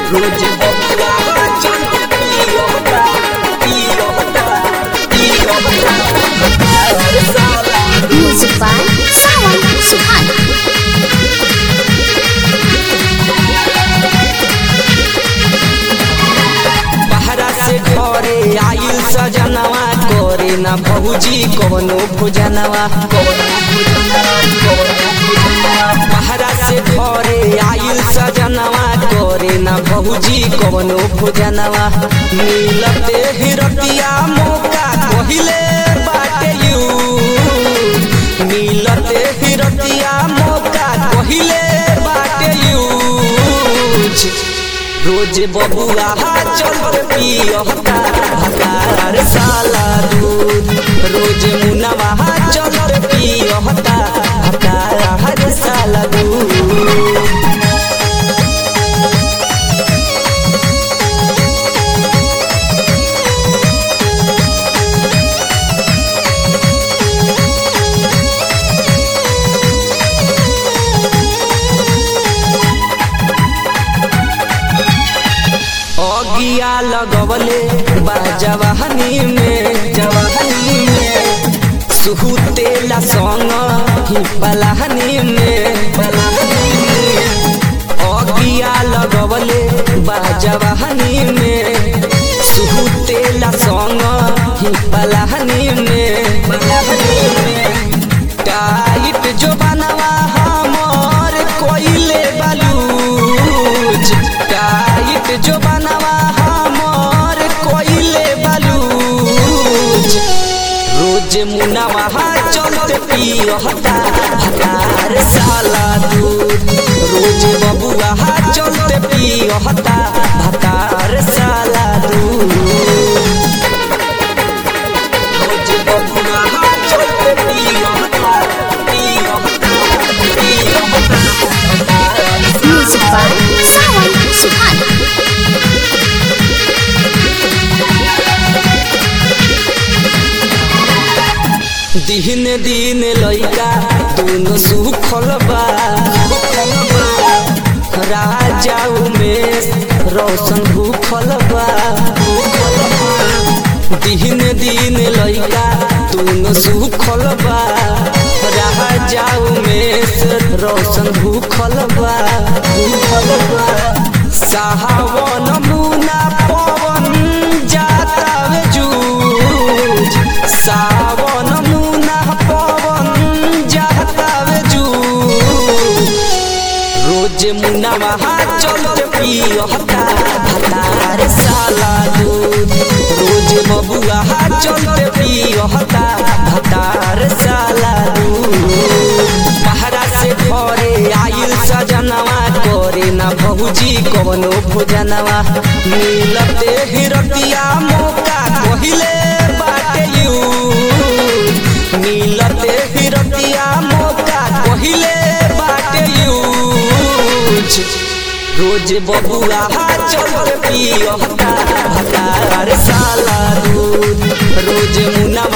रोज बबुआ चल पियो बता पियो बता पियो बता हर साला Music by Sawan Suhan. बहरा से घरे आइल सजनवा करे ना बहुजी कवनो भोजनवा बहरा से घरे आइल सजनवा करे ना बहुजी कवनो भोजनवा मिलते हिरतिया मौका कहिले बाटे यू मिलते हिरतिया मौका कहिले बाटे यूज रोज बबुआ चल पियता भतार साला दूध रोज मुनवा चल पियता भतार साला दूध अगिया लगवले बा जवाहनी में जवाहनी में सुहुतेला संग ही पलाहनी में पलाहनी में अगिया लगवले बा जवाहनी में सुहुतेला संग ही पलाहनी में पलाहनी में टाइट जो बनवा हमर कोइले बलूज टाइट जो बनवा हमर कोइले बलूज रोज मुनवा चलते पियता भतार साला दूध रोज बबुआ चलते पियता भतार साला दूध रोज बबुआ चलते पियता पियता पियता Music by Sawan Suhan. दिन दिन लइका दोनों सुखल बा राजा उमेश रोशन भूखल बा दिन दिन लइका दोनों सुखल बा राजा उमेश रोशन भूखल बा भूखल बा सावन मुना पवन जाता जूझ सावन मुना पवन जाता जूझ रोज मुना वहाँ चलते पियता भतार साला दूध रोज बबुआ चलते पियता भतार साला दूध बहरा से घरे आइल सजनवा करे ना बहुजी कवनो भोजनवा मिलते हिरतिया मौका कहिले बाटे यू मिलते हिरतिया मौका कहिले बाटे यूज रोज बबुआ चल पियता भतार साला दूध रोज मुना